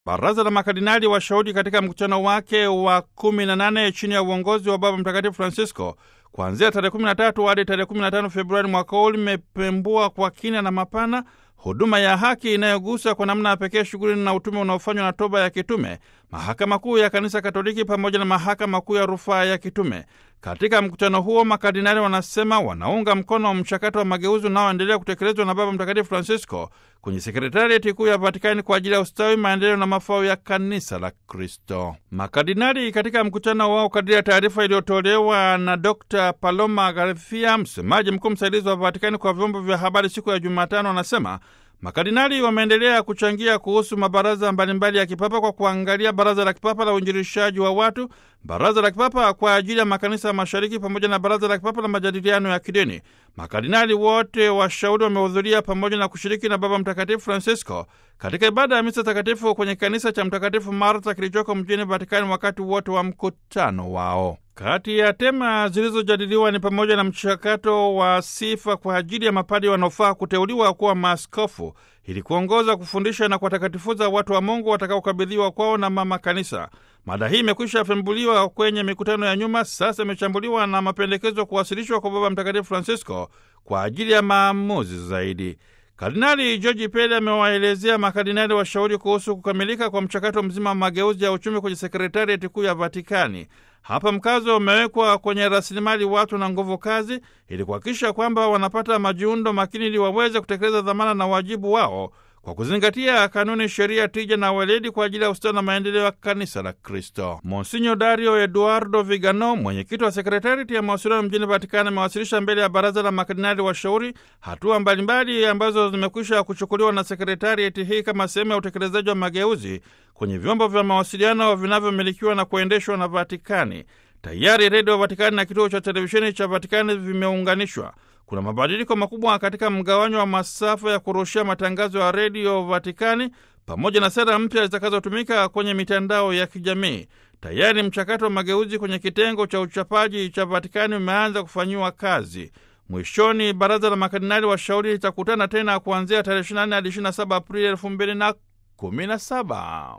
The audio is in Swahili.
Baraza la makardinali washauri katika mkutano wake wa kumi na nane chini ya uongozi wa Baba Mtakatifu Francisco kuanzia tarehe 13 hadi tarehe 15 Februari mwaka huu limepembua kwa kina na mapana huduma ya haki inayogusa kwa namna ya pekee shughuli na utume unaofanywa na toba ya kitume, mahakama kuu ya kanisa Katoliki pamoja na mahakama kuu ya rufaa ya kitume. Katika mkutano huo, makardinali wanasema wanaunga mkono wa mchakato wa mageuzi unaoendelea kutekelezwa na Baba Mtakatifu Francisco kwenye sekretarieti kuu ya Vatikani kwa ajili ya ustawi, maendeleo na mafao ya kanisa la Kristo. Makardinali katika mkutano wao, kadiri ya taarifa iliyotolewa na Dr Paloma Garcia, msemaji mkuu msaidizi wa Vatikani kwa vyombo vya habari siku ya Jumatano, anasema makardinali wameendelea kuchangia kuhusu mabaraza mbalimbali ya kipapa kwa kuangalia baraza la kipapa la uinjilishaji wa watu, baraza la kipapa kwa ajili ya makanisa ya mashariki pamoja na baraza la kipapa la majadiliano ya kidini. Makardinali wote washauri wamehudhuria pamoja na kushiriki na Baba Mtakatifu Francisco katika ibada ya misa takatifu kwenye kanisa cha Mtakatifu Martha kilichoko mjini Vatikani wakati wote wa mkutano wao. Kati ya tema zilizojadiliwa ni pamoja na mchakato wa sifa kwa ajili ya mapadi wanaofaa kuteuliwa kuwa maaskofu ili kuongoza, kufundisha na kuwatakatifuza watu wa Mungu watakaokabidhiwa kwao na mama kanisa. Mada hii imekwisha fembuliwa kwenye mikutano ya nyuma, sasa imechambuliwa na mapendekezo kuwasilishwa kwa Baba Mtakatifu Francisco kwa ajili ya maamuzi zaidi. Kardinali George Pele amewaelezea makardinali washauri kuhusu kukamilika kwa mchakato mzima wa mageuzi ya uchumi kwenye sekretarieti kuu ya Vatikani. Hapa mkazo umewekwa kwenye rasilimali watu na nguvu kazi ili kuhakikisha kwamba wanapata majiundo makini ili waweze kutekeleza dhamana na wajibu wao kwa kuzingatia kanuni, sheria, tija na weledi kwa ajili ya ustawi na maendeleo ya kanisa la Kristo. Monsinyo Dario Eduardo Vigano, mwenyekiti wa sekretarieti ya mawasiliano mjini Vatikani, amewasilisha mbele ya baraza la makardinali washauri hatua mbalimbali ambazo zimekwisha kuchukuliwa na sekretarieti hii kama sehemu ya utekelezaji wa mageuzi kwenye vyombo vya mawasiliano vinavyomilikiwa na kuendeshwa na Vatikani. Tayari redio Vatikani na kituo cha televisheni cha Vatikani vimeunganishwa. Kuna mabadiliko makubwa katika mgawanyo wa masafa ya kurushia matangazo ya redio Vatikani pamoja na sera mpya zitakazotumika kwenye mitandao ya kijamii. Tayari mchakato wa mageuzi kwenye kitengo cha uchapaji cha Vatikani umeanza kufanyiwa kazi. Mwishoni, baraza la makardinali washauri litakutana tena kuanzia tarehe 24 hadi 27 Aprili 2017.